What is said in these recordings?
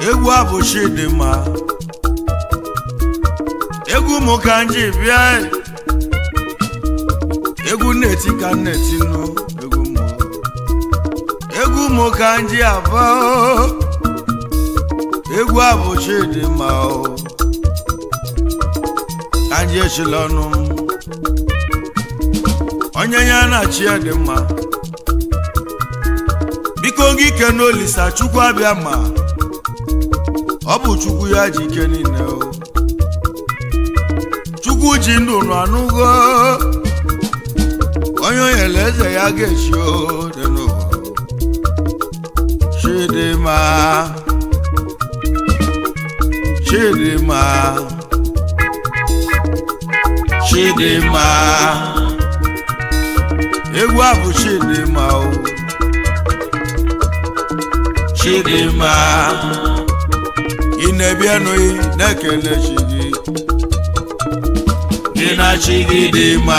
egwu abụ chidimma egwu mụ ka nji bịa egwu nneti ka nneti nụ egwu mụ egwu mụ ka nji aba o. egwu abụ chidimma o ka nji echila ọnụ m onye ya na-achị ya dị mma biko gị ike n'olisa chukwu abịa ma ọ bụ chukwu ya ji ike niile o chukwu ji ndụ nọ anụgo onye onyere eze ya ga-echi o dị n'ụwa chidimma chidimma chidimma egwu a bụ chidimma o chidimma ị na-ebianụghị na-ekele chi gị gị na chi gị dị mma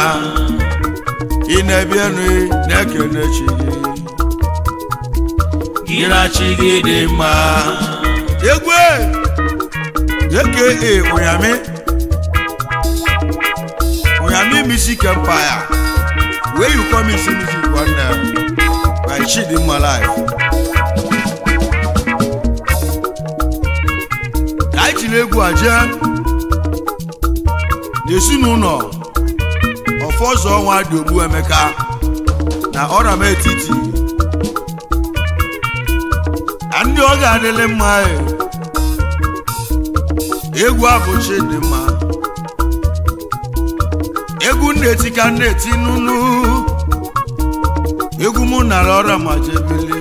ị na-ebianụghị na-ekele chi gị gị na chi gị dị mma egwu aka ụnyamị ụnyamị music empire where you come in see music one day by chidimma life ka anyị jiri egwu a jee n'ezinụlọ ọfọzọ ọnwa dị ogbu emeka na ọram etiti na ndị ọ ga-adịlị mma e. egwu abụchi dị mma egwu nneti ka nneti nunu egwu mụ nara ọra ma jebele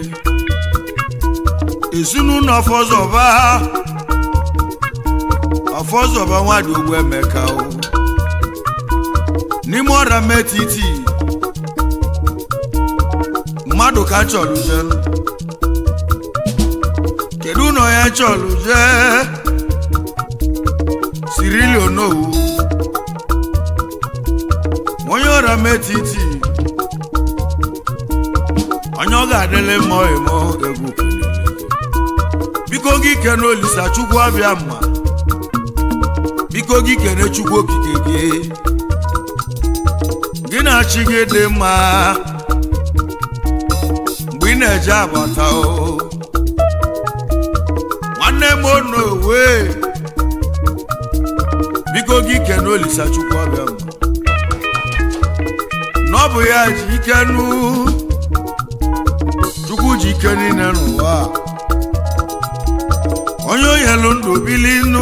ezinụlọ ọfọzọba ọfọzọba nwadị ogbu emeka o n'ime ọra metiti mmadụ ka chọrọ jen kedu ụlọ ya chọrọ jee sirili onowu onye ọra metiti onye ọ ga-adịlị mma emo egwu kelele biko gị kene olisa chukwu abịa mma biko gị kene chukwu okike gị gị na-achị gị dị mma mgbe ị na-eje abata o nwanne m onowe biko gị kene olisa chukwu abịa mma n'ọbụ ya ji ike nụ chukwu ji ike niile n'ụwa onye o nyelu ndụ bili nụ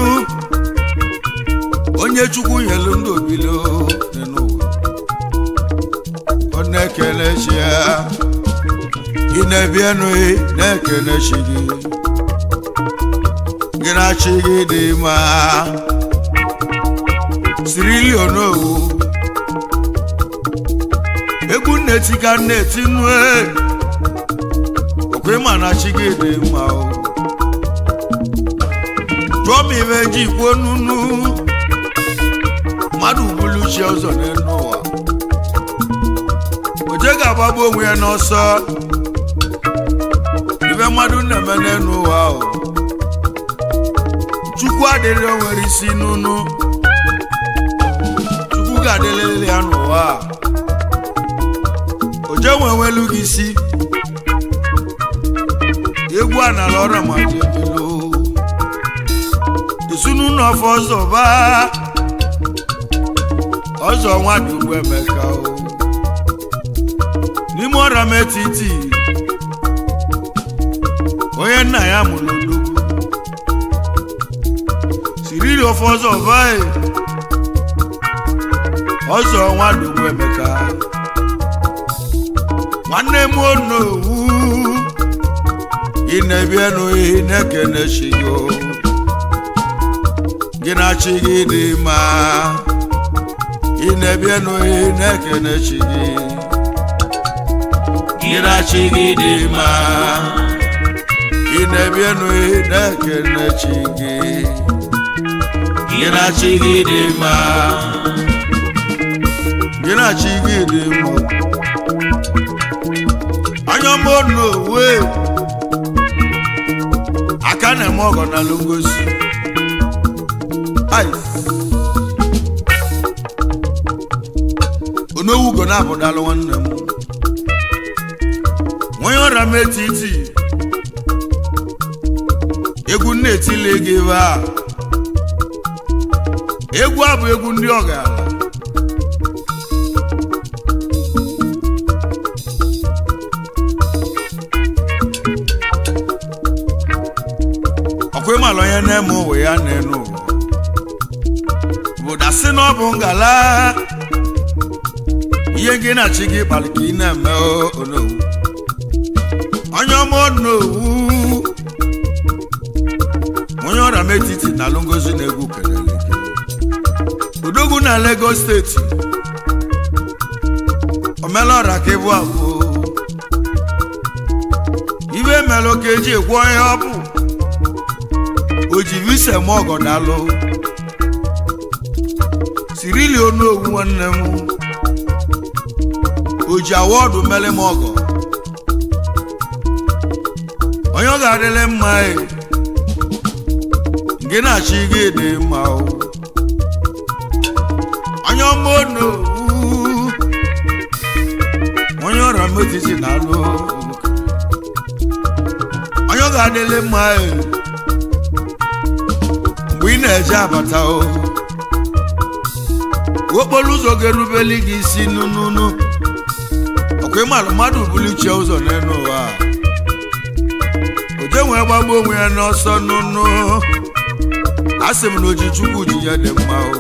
onye chukwu nyelu ndụ bili o dị n'ụwa ọ na-ekele chi ya ị na-ebi enụghị na-ekele chi gị gị na chi gị dị mma sirili onowu egwu nneti ka nneti nue okwe ma na chi gị dị mma o jụọ m ibe ji kwuo nunu mmadụ bulu chi ọzọ n'elu ụwa oje ga-agbagbu onwe ya n'ọsọ ibe mmadụ na-eme n'elu ụwa o chukwu adịrị o nwere isi nunu chukwu ga-adịrịrị ya n'ụwa a oje nwenwelu gị isi egwu a nara ọrụ ma jebelo ezinụlọ ọfọ ọzọ ba ọzọ nwa dị ugbo emeka o n'ime ọra m etiti onye nna ya mụrụ odogwu sirili ọfọ ọzọ ba ọzọ nwa dị ugbo emeka nwanne m onowu ị na-ebi enụghị na-ekene chi gị o. gị na chi gị dị mma ị na-ebi enụghị na-ekene chi gị gị na chi gị dị mma ị na-ebi enụghị na-ekene chi gị gị na chi gị dị mma gị na chi gị dị mma anya mmadụ n'owe aka a na-eme ọgọ na ngosi ai onowu ugo na-apụdalụ nwanne m onye ọrịa m etiti egwu nna etili ego ebe a egwu a bụ egwu ndị ọgaranya ọkwa ịmala onye na-eme ụwa ya na-enu ụwa bụ dasị na ọ bụ ngala ihe gị na-achị gị kpali ka ị na-eme onowu onye ọma onowu onye ọrịa m etiti na alụ ngozi na-egwu kelele odogwu na Lagos steeti omela ọra ka ịbụ abụọ ibe melụ ka eji ekwu onye ọ bụ o ji visa m ọgọdalụ sirili onowu nwanne m o ji awọdụ mere m ọgọ onye ọ ga-adịle mma e nke na-achị gị dị mma o onye ọma onowu onye ọrịa metiti na-alụ onye ọ ga-adịle mma e mgbe ị na-eje abata o okporo ụzọ ga-erubeli gị isi nụnụnụ ọkwa ịmalụ mmadụ bulichie ụzọ n'elu ụwa oje nwee gbagbo onwe ya n'ọsọ nụnụ a sị m na oji chukwu ji ya dị mma o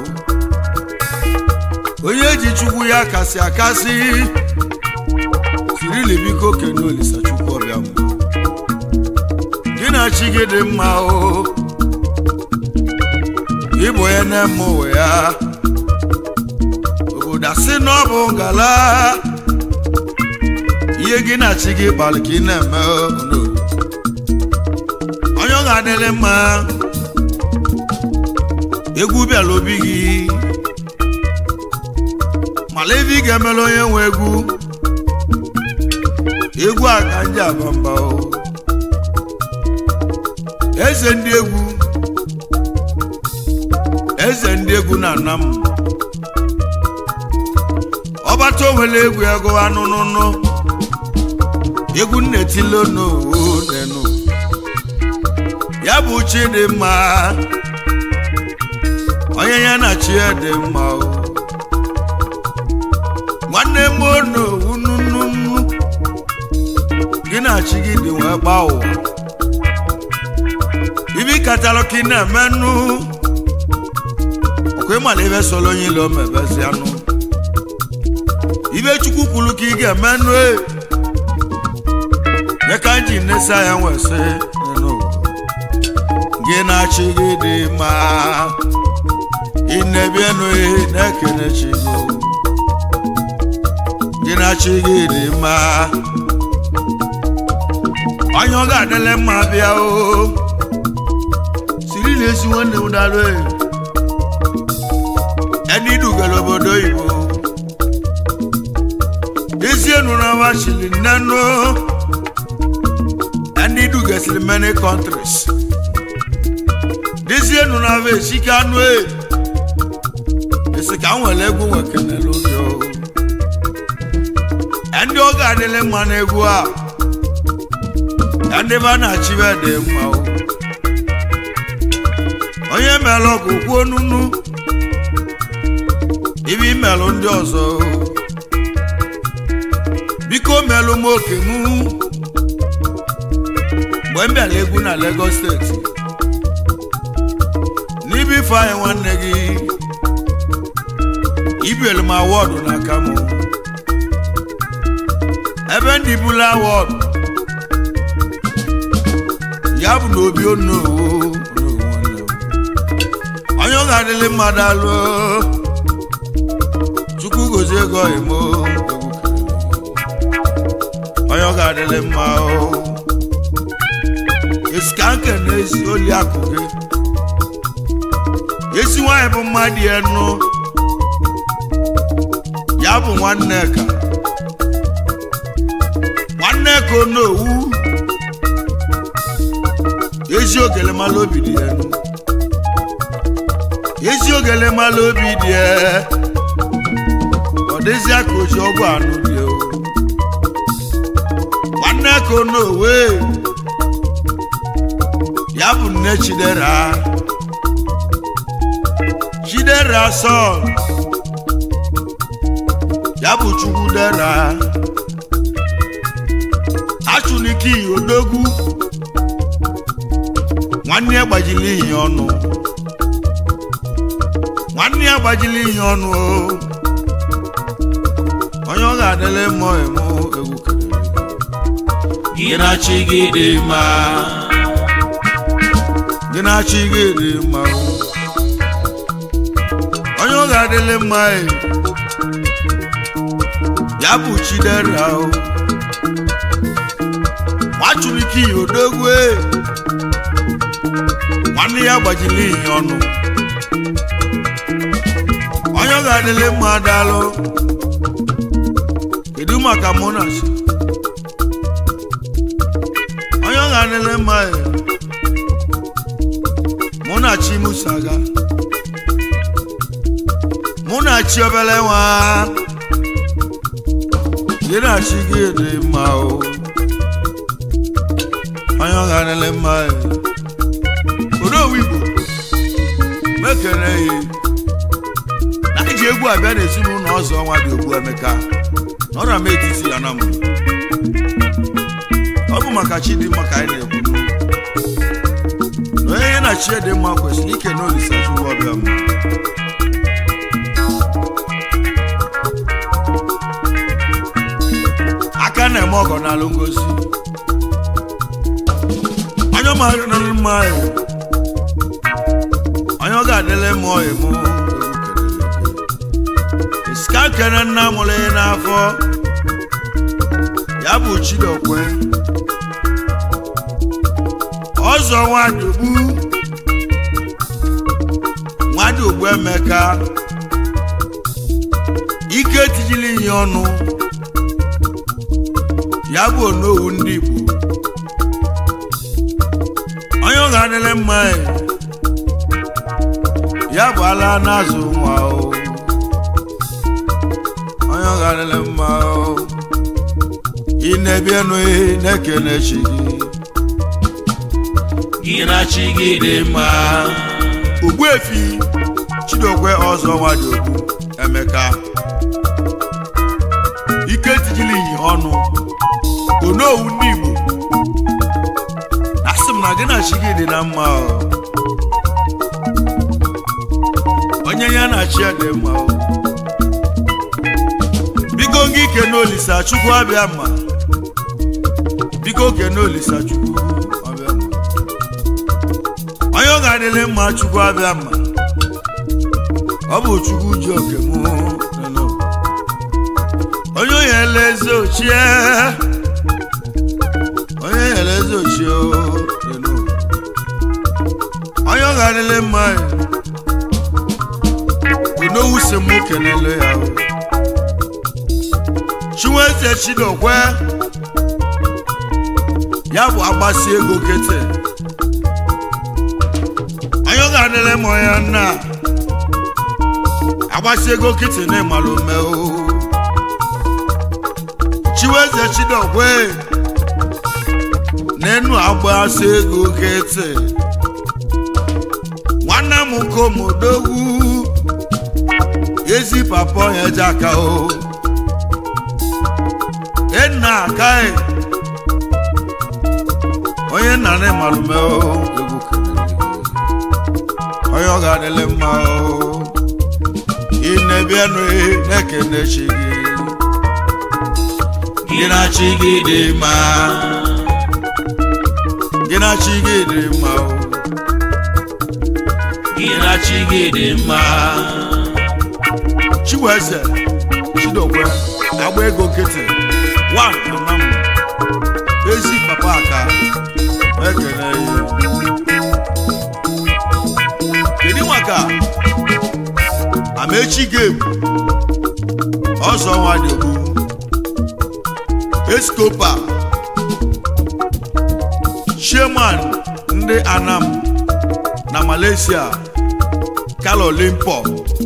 onye ji chukwu ya kasị akasị sirili biko kene olisa chukwu ọbịa m gị na chi gị dị mma o ịbụ onye na-eme ụwa ya obodo asị na ọ bụ ngala ihe gị na chi gị kpalị ka ị na-eme obodo onye ọ ga-adịrị mma egwu bịara obi gị mala ebe ị ga-emere onye nwe egwu egwu a ka ndị aba mba o eze ndị egwu eze ndị egwu na-ana m ọbata onwere egwu ego anụnụnụ egwu nnetile n'onu ya bụ chi dị mma onye ya na chi ya dị mma o nwanne m onowu nunu gị na chi gị dị wee gba ụwa ibi katalụ ka ị na-emenụ ọkwa ịmala ibe solo onye ile omebezi anụ ibe chukwu kwuru ka ị ga-emenụ e nye ka nji nesa ya nwesị gị na-achị gị dị mma ị na-ebienụ ihe na-ekene chi gị gị na-achị gị dị mma onye ọ ga-adịle mma bịa o siri na-esi nwanne m dalụ ẹni dùgẹ̀lẹ̀ obodo oyibo isi enura wa chili nnenu ẹni dùgẹ̀sìrì many countries isi enura wa esika anu e esika nwere egwu nwekene lórí o ẹni oge adịlị mma n'egwu a ẹni ba na-achị be dị mma o onye mere ọgụ kwuo nunu ibe imelụ ndị ọzọ biko melụ m oke mụ mgbe m bịara egwu na Lagos steeti n'ibe ife anyị nwanne gị ibelu m awọdụ n'aka m ebe ndị bụla awọdụ ya bụ na obi onowo onye ọ ga-adịlị mmadụ alụ chukwu gozie ego imo onye ọ ga-adịlị mma o esika nke na-esi oli akụ gị esi nwaanyị bụ mmadụ ya nụ ya bụ nwanne ka nwanne ka onowu ezi ogele mala obi dị ya nụ. ezi ogele mala obi dị ya ọ dịzịa ka oji ọgwụ anụ dị o nwanne ka onowe ya bụ nne chidera chidera sọl ya bụ chukwu dera achụnike odogwu nwanne ya gbajiri ihe ọnụ nwanne ya gbajiri ihe ọnụ o onye ọ ga-adịle mmụọ emo egwu kelere gị na chi gị dị mma gị na-achị gị dị mma o. onye ọ ga-adịle mma e ya bụ chidera o nwachurike odogwu e nwanne ya gbajiri ihe ọnụ onye ọ ga-adịle mma daalụ kedu maka monas onye ọ ga-adịle mma e mụ na chi musaga mụ na chi obele nwa gị na chi gị dị mma o onye ọ ga-adịle mma e odowu igbo mekere ya na iji egwu abịa n'ezinụlọ ọzọ ọnwa dị ogbu emeka na ọra m etiti ya na mbụ ọ bụ maka chi dị mma ka anyị na-ekwu na onye ya na chi dị mma kwesịrị ike na olisa chukwu ọbịa mma aka na-eme ọgọ n'alụ ngosi onye ọ mara na mma ya onye ọ ga-adịle mụọ emu iska kene nna mụrụ ya n'afọ ya bụ chidokwe ọzọ nwadogbu nwadogbu emeka ike tijili ihe ọnụ ya bụ onowu ndị igbo onye ọ ga-adịle mma ya ya bụ ala na-azụ nwa o onye ọ ga-adịle mma o ị na-ebienụ na-ekene chi gị gị na chi gị dị mma ogbuefi chidokwe ọzọ nwadogbu emeka ike tijili ihe ọnụ onowu ndị igbo asị m na gị na chi gị dị na mma o onye ya na chi ya dị mma o biko gị kene olisa chukwu abịa mma biko kene olisa chukwu abịa mma onye ọ ga-adịle mma chukwu abịa mma ọ bụ chukwu ji oke mụ nụnụ. onye onye eleze ochie onye eleze ochie o, nụnụ. onye ọ ga-adịle mma onowu si mụ kelele ya o. chinweze chidokwe ya bụ agbasi ego kete onye ọ ga-adịle mma ya nna agbasi ego kete na ịmara ome o chiweze chidokwe n'enu agbasi ego kete nwanne m komodogwu ezi papa onye jaka o enna akaghị onye nna na ịmalume o egwu kelere gị. onye ọ ga-adịle mma o ị na-ebianụ na-ekene chi gị gị na chi gị dị mma gị na chi gị dị mma o gị na chi gị dị mma chiweze chidokwe agba ego nkịtị wan anam ezi papa aka ekele ya kedu maka amaechi game ọzọ nwa dịgbu escopa chairman ndị anam na malaysia kalo limpo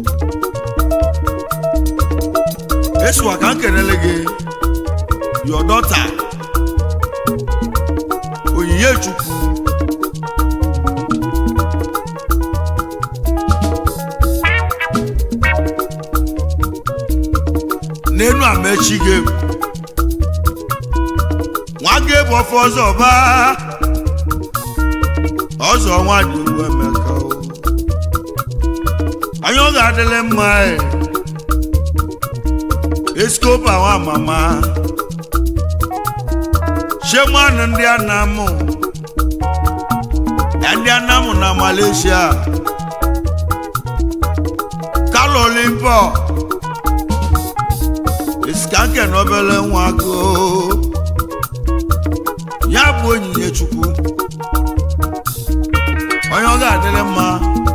esiwa ka m kelele gị your daughter onyinye chukwu n'enu amechi gị nwa gị bụ ọfọ ọzọ ba ọzọ nwa dị ugwu emeka o anya ọ ga-adịlị mma e eskopa nwa mama shemanụ ndị anamụ ya ndị anamụ na malaysia kalo limpo esikanke na obele nwa go ya bụ onyinye chukwu onye ọ ga-adịrị mma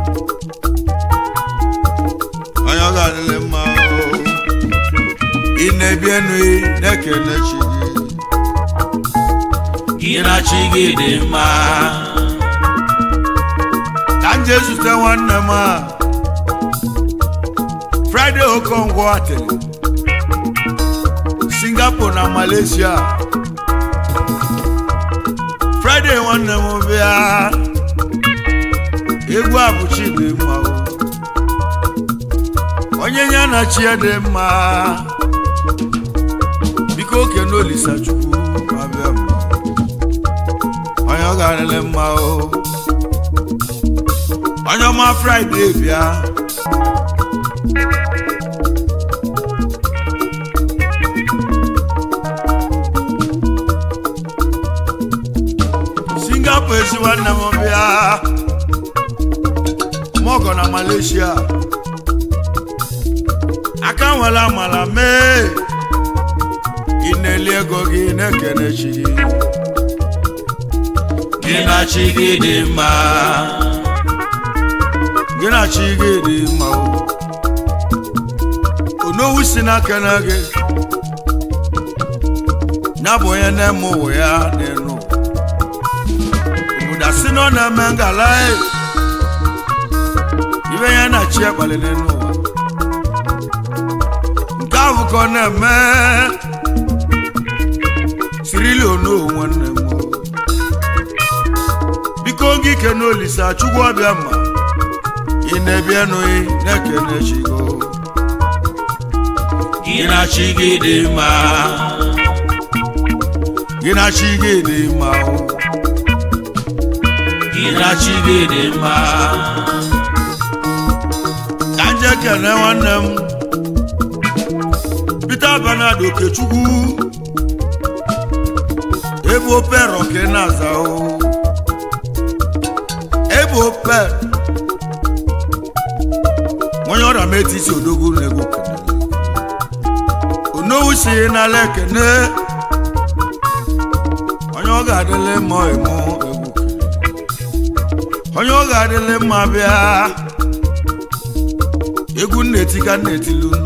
onye ọ ga-adịrị mma o. ị na-ebi enu ị na-ekele chi gị gị na chi gị dị mma ka m jee zute nwanne m a Friday Okonkwo atịrị Singapore na Malaysia Friday nwanne m bịa egwu abụchi dị mma o. onye ya na chi ya dị mma biko oke n'olisa chukwu abịa m onye ọ ga-adịrị mma o onye ọma Friday bịa Singapore esi nwanne m bịa mọgọ na Malaysia aka nwere amala mee ị na-eli ego gị na-ekene chi gị gị na chi gị dị mma gị na chi gị dị mma o onowu si n'aka na gị ya bụ onye na-eme ụwa ya n'elu obodo asị na ọ na-eme ngala e. ibe ya na chi akpali n'elu ụwa nke ahụ ka ọ na-eme sirili onowu nwanne m o. biko gị ike n'olisa chukwu ọbịa ma ị na-ebi enụghị na-ekene chigo gị na chi gị dị mma gị na chi gị dị mma o gị na chi gị dị mma ka nje kene nwanne m Peter Bernard Okechukwu ebe opero ka ị na-aza o ebe ope onye ọrịa m etiti odogwu na-ego kenere onowu si n'ala ekene onye ọ ga-adịle mma emo egwu onye ọ ga-adịle mma bịa egwu nneti ka nnetili unu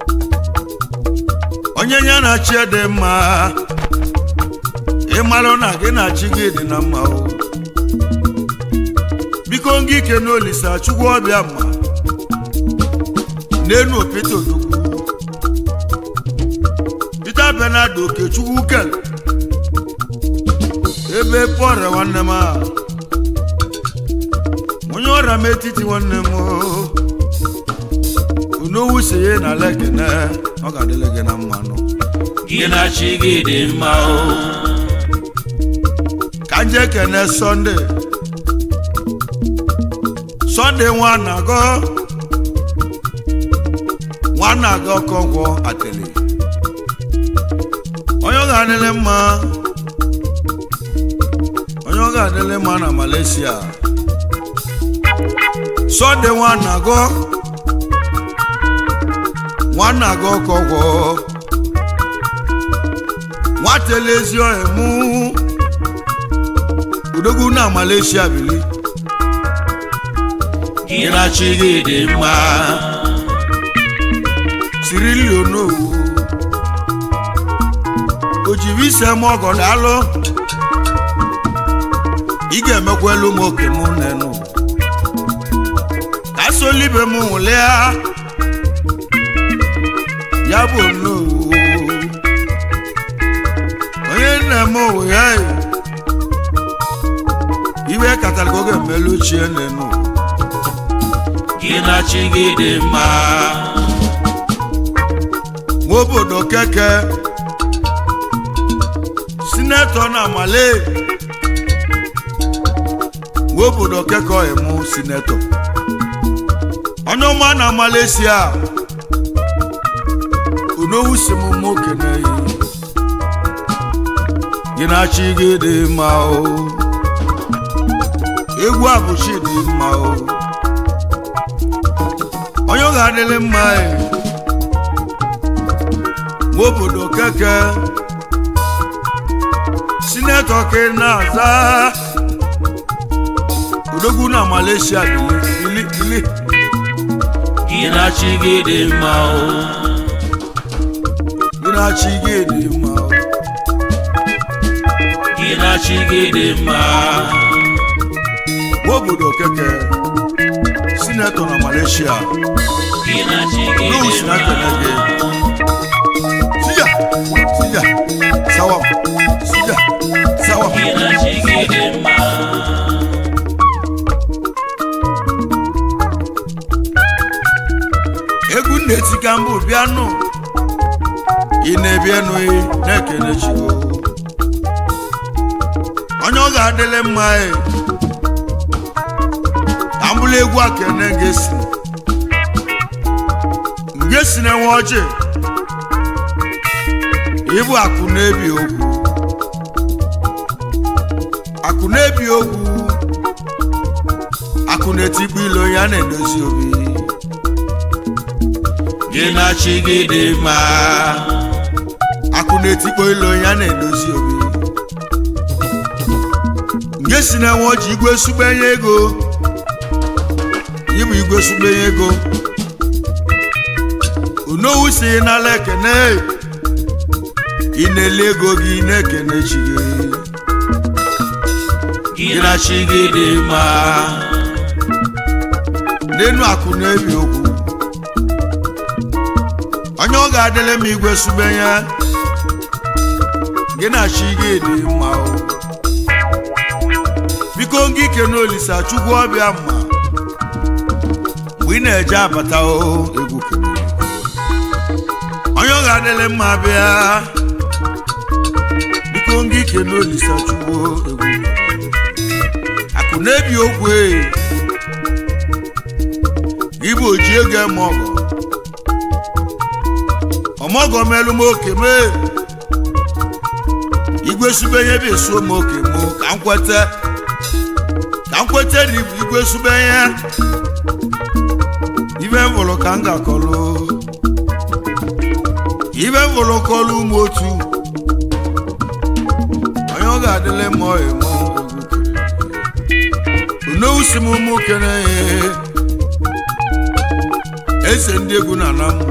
onye ya na chi dị mma ịmalụ na gị na chi gị dị na mma o biko ngị ike n'olisa chukwu ọbịa mma n'enu opete odogwu Peter Bernard Okechukwu kele ebe Paul nwanne m a onye ọrịa m etiti nwanne m o. unowu si ye na lekene ọ ga-adịle gị na mmanụ gị na chi gị dị mma o ka nje kene sọnde sọnde nwa na-agọ nwa na-agọ Okonkwo atịlị onye ọ ga-adịle mma onye ọ ga-adịle mma na Malaysia sọnde nwa na-agọ nwa na-agọ Okonkwo nwatele ezi emu odogwu na Malaysia bili gị na chi gị dị mma sirili onowu o jiri ise m ọgọ daalụ ị ga-emekwa ekwelu m oke m nenu ka solibe m nwụlịa ya bụ nnowu onye nna m owe ya iwe katara ka oge mmelu ochie nenu gị na chi gị dị mma nwa obodo keke sinetọ na amale nwa obodo keke ọhịmụ sinetọ onye ọma na malaysia onowu si m mma okene gị na-achị gị dị mma o egwu abụchi dị mma o onye ọ ga-adịrị mma e nwa obodo keke sinetọ ke na-aza odogwu na malaysia bili bili gị na chi gị dị mma o gị na-achị gị dị mma o gị na chi gị dị mma nwa obodo keke sinetọ na malaysia gị na chi gị n'owu dị si na mma kene gị sija sija sawam sija sawam gị na chi gị dị mma egwu na-eti ka mbụ bịanụ ị na-ebienụghị na-ekene chigo onye ọ ga-adịle mma e ka mbụlụ egwu akene ga-esi nge si na-enwe ọjị ịbụ akụ na-ebi okwu akụ na-ebi okwu akụ na-etikpu ilo ya na-edozi obi gị na chi gị dị mma akụ na-etikpo ilo ya na-edozi obi nge si na nwa ji igwe sugbenye ego ịbụ igwe sugbenye ego onowu si n'ala ekene ị na-ele ego gị na-ekene chi gị gị na chi gị dị mma n'enu akụ na-ebi okwu onye ọ ga-adịle m igwe sugbenye gị na chi gị dị mma o biko ngị ike n'olisa chukwu ọbịa mma mgbe ị na-eje abata o egwu kene onye ọ ga-adịle mma bịa biko ngị ike n'olisa chukwu egwu kene akụ na-ebi okwu e gị bụ oji ego eme ọgọ ọmọgọ melu m oke mee igwe subenye bụ esuo m oke mụ ka m kwete ka m kwete na ibu igwe subenye ibe m vụrụ ka m ga-akọlụ ibe m vụrụ kọlụ ụmụ otu onye ọ ga-adịle mma emo onowu si m ụmụ kene eze ndị egwu na ana m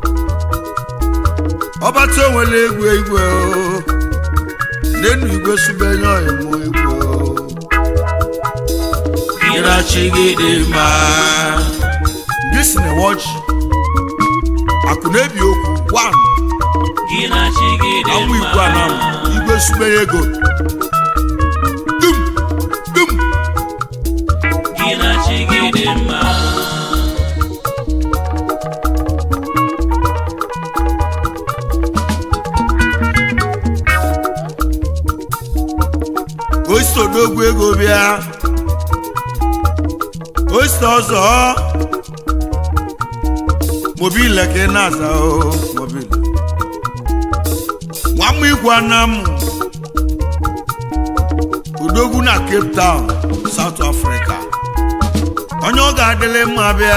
ọbata onwere egwu igwe o n'enu igwe subenye ọyịmụ igwe o gị na chi gị dị mma gị si na wọchi akụ na-ebi okwu wan gị na chi gị dị anwụ igwe ana m mma igwe subenye ego dum dum gị na chi gị dị mma osite odogwu ego bịa osite ọzọ mobile ka ị na-aza o mobile nwamma igwe anam odogwu na cape town south africa onye ọ ga-adịlị mma bịa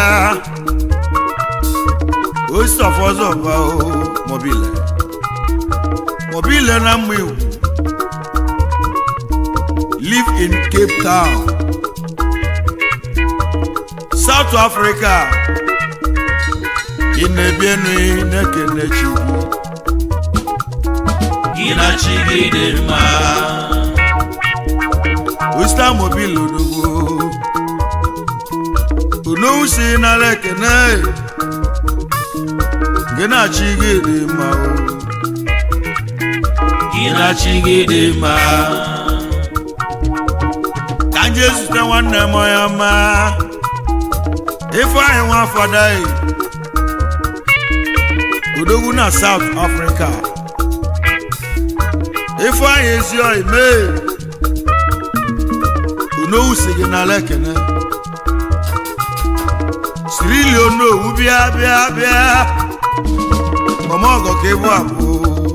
osite of ọzọ ba o mobile mobile na mma igwe live in Cape Town, South Africa. Ị na-ebienu na-ekene chi gị. gị na chi gị dị mma Wisdom mobile odogwu unowu si nara ekene gị na-achị gị dị mma o gị na chi gị dị mma ka m jee zute nwanne m onye ọma ifeanyị nwa fadaghị odogwu na south africa ifeanyị ezi oyi mee unowu si gị n'ala ekene sirili onowu bịa bịa bịa ọmọgọ ka ịbụ abụọ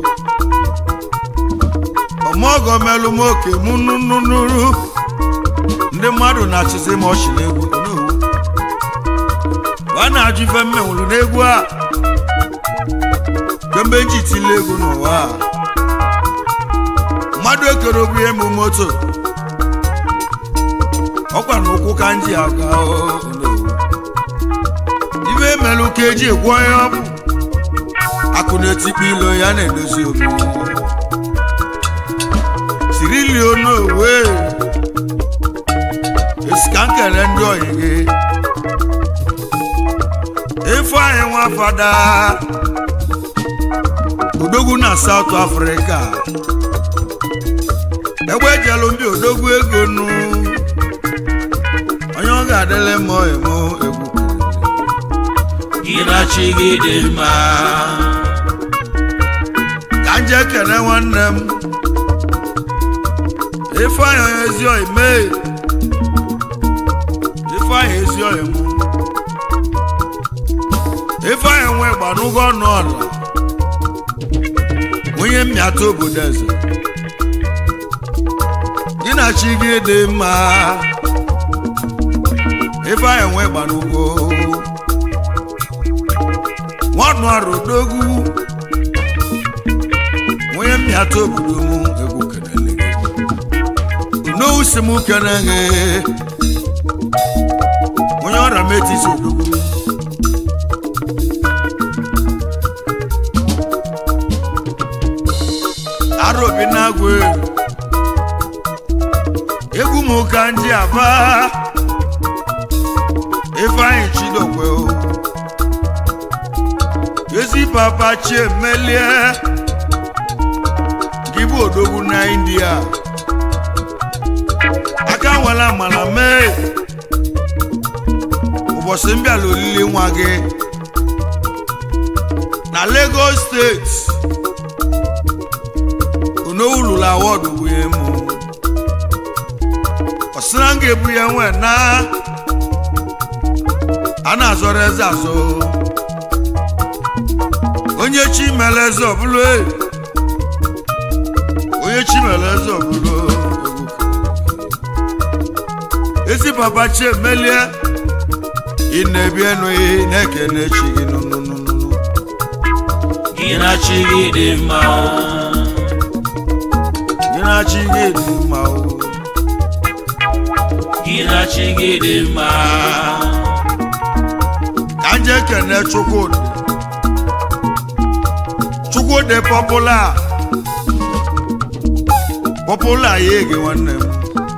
ọmọgọ melụ m oke mụ nụnụnụrụ ndị mmadụ na-achịzi m ọchị n'egwu onowu a na-ajụ ife mmenwụrụ n'egwu a kemgbe nji tile egwu n'ụwa a mmadụ ekere obu ihe m moto ọkwa na ụkwụ ka nji aga o, onowu. ibe emelụ ka eji egwu onye ọ bụ akụ na-etikpa ilo ya na-edozi obi sirili onowe esi ka nkele ndị oyi gị ifeanyị nwa fada odogwu na South Africa egbe ejelu ndị odogwu ego nụ onye ọ ga-adịle mọ emo egwu gị na chi gị dị mma ka m jee kene nwanne m ifeanyị onye ezi oyi mee ifeanyị ezi oyi mụ ifeanyị nwe gbanụgo ọnụ ọla onye mmịata obodo eze gị na chi gị dị mma ifeanyị nwe gbanụgo nwanụ arụ odogwu onye mmịata obodo m egwu kenele gị unowu si m kene gị onye ọrịa metisi odogwu arụ obi na-agwụ egwu m ka ndị aba ifeanyị chidokwe o ezi papa chiemelie gị bụ odogwu na india aka nwere amara mee ụbọchị m bịara olili nwa gị na lagos steeti onowu lụrụ awọdụ wee mụ ọsịra m ga-ebu ya nwee na a na-azọrọ eze azọ onye chi mere eze ọbụla e. onye chi mere eze ọbụla ezi papa chi emelie ị na-ebi enughi na-ekene chi gị nụnụnụnụ gị na chi gị dị mma gị na chi gị dị mma o gị na chi gị dị mma ka nje kene chukwudị chukwudị pọpụla pọpụla ya ege nwanne m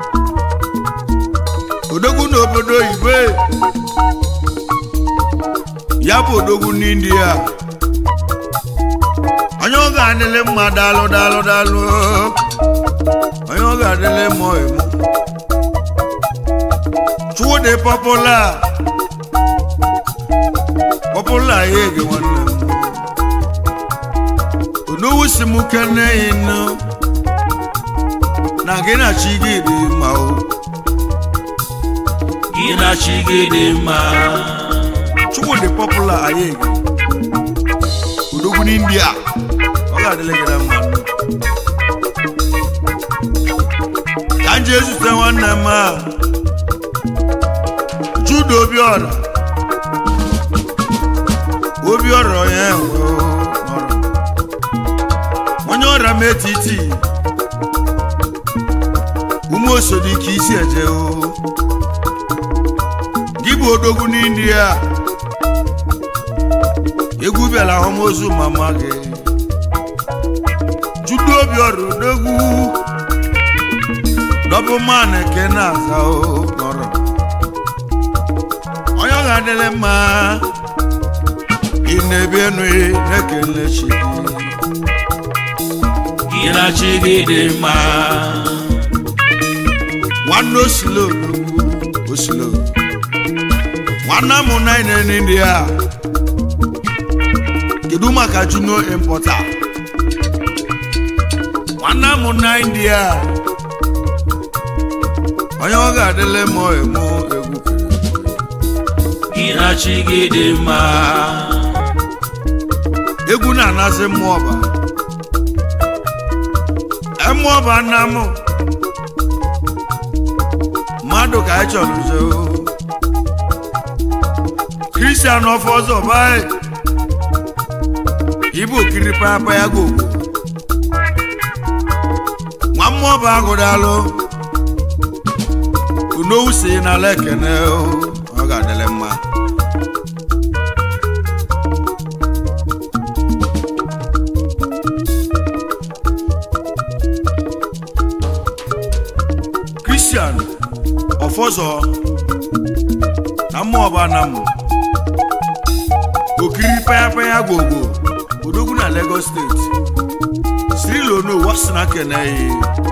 odogwu n'obodo oyibo ya bụ odogwu n'india onye ọ ga-adịlị mma daalụ daalụ daalụ onye ọ ga-adịlị mma emu chukwudị pọpụla pọpụla ya ege nwanne m onowu si m kene inu na gị na chi gị dị mma o gị na chi gị dị mma chukwu dị pọpụla anyị ege odogwu n'india ọ ga-adịle gị na mma ka m jee zute nwanne m a jude obiọra obiọra onye nwe o, n'ọrụ. onye ọrịa m etiti ume osodi ka isi eje o gị bụ odogwu n'india egwu bịara ahụmozu mama gị jude obiọra odogwu dọbụ man ke na-aza o nọrọ onye ọ ga-adịrị mma ị na-ebi enu na-ekele chi gị gị na chi gị dị mma nwanne osilo osilo nwanne m naine ndị a kedu maka junior importer nwanne m naine a onye ọ ga-adịle mọ emo egwu gị na chi gị dị mma egwu na-anasị mmụọ ọba mmụọ ọba nna m mmadụ ka anyị chọrọ nze o kristian ọfọ ọzọ baị ibu okiri papa ya gogo nwa mmụọ ọba agụdalụ unowu si n'ala ekene o ọ ga-adịle mma kristian ọfọzọ na mmụọba na m okiri payapaya gogo odogwu na lagos steeti sirilono wasina keneyi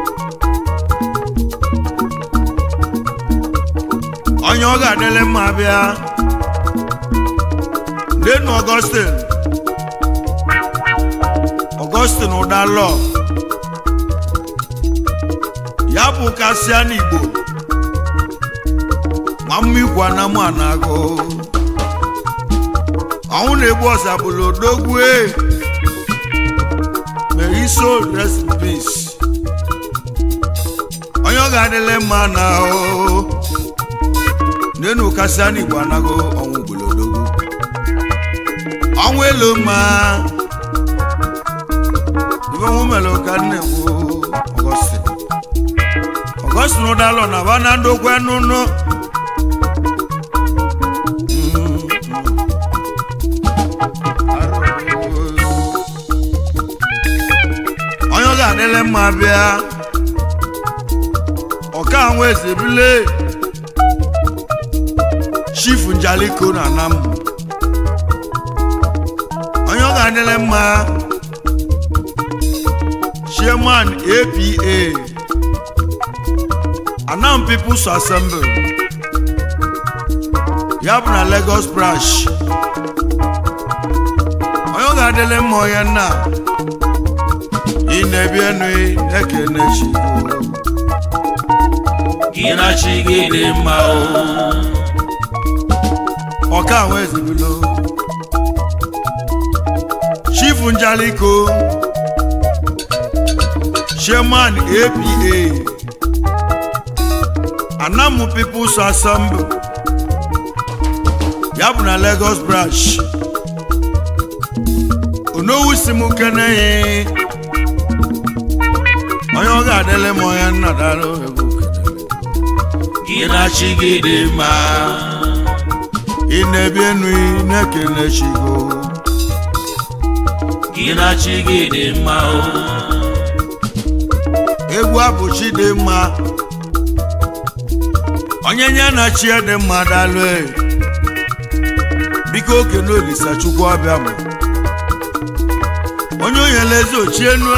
onye ọ ga-adịle mma bịa denu ọgọstin ọgọstin ụdalọ ya bụ kasịa n'igbo nwamma igwe anamụ anagụ ọnwụ na-egbu ọzabụla odogwu e may he so rest in peace onye ọ ga-adịle mma na ahụ n'enu kasịa n'igbo anagụ ọnwụ gbulodogwu ọnwụ elu mma ibe ọnwụ mere ka nnekwu ọgọstin ọgọstin ụdalọ na bana ndokwe nụnụ onye ọ ga-adịle mma bịa ọka nwe eze bile chifu njaliko na anam onye ọ ga-adịle mma chairman apa anam people's assembly ya bụ na lagos branch onye ọ ga-adịle mma onye nna ị na-ebi enu ekene chigbo gị na chi gị dị mma o ọka ahụ ezibilo chifu njaliko chairman apa anamu people's assembly ya bụ na lagos branch onowu si m keneghị onye ọ ga-adịle m onye nna dalụ egwu kenere gị na chi gị dị mma ị na-ebi enu ị na-ekele chigo gị na chi gị dị mma o egwu abụchi dị mma onye nye na chi dị mma dalụ e. biko okene olisa chukwu ọbịa ma onye onyele eze ochie nu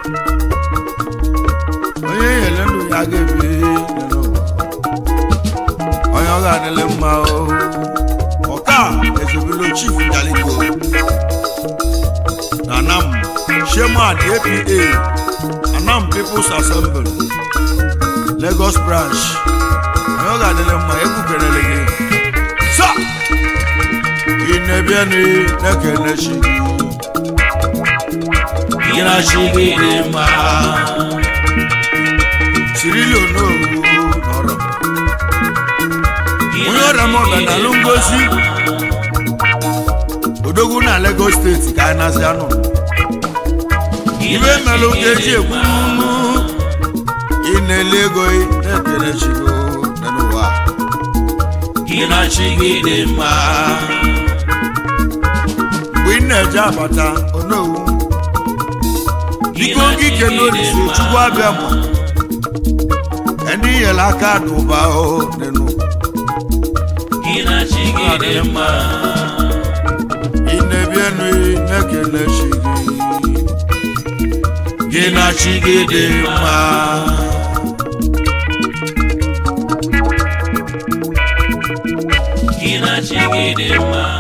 onye nyele ndụ ya ga-ebi n'ụwa. onye ọ ga-adịle mma o ọka ezebelo chief jaliko na anam sheman apa anam people's assembly lagos branch onye ọ ga-adịle mma egwu kelele gị sa ị na-ebienu na-ekele chi gị gị na chi gị dị mma sirili onowu nọrọ Gị onye ọrịa m ọbịa na alụ ngozi odogwu na lagos steeti ka anyị na-asị anụ Gị ibe na chi melụ gị ka eji dị ekwu mma. nnu ị na-ele ego ị na-ekele chigo dị n'ụwa gị na chi gị dị mma mgbe ị na-eje abata onowu Gị biko na gị chi kene gị dị olise mma. chukwu abịa ma n'inyere aka n'ụba o nenu gị na chi gị dị mma ị na-ebienu na-ekele chi gị gị na chi gị dị mma gị na chi gị dị mma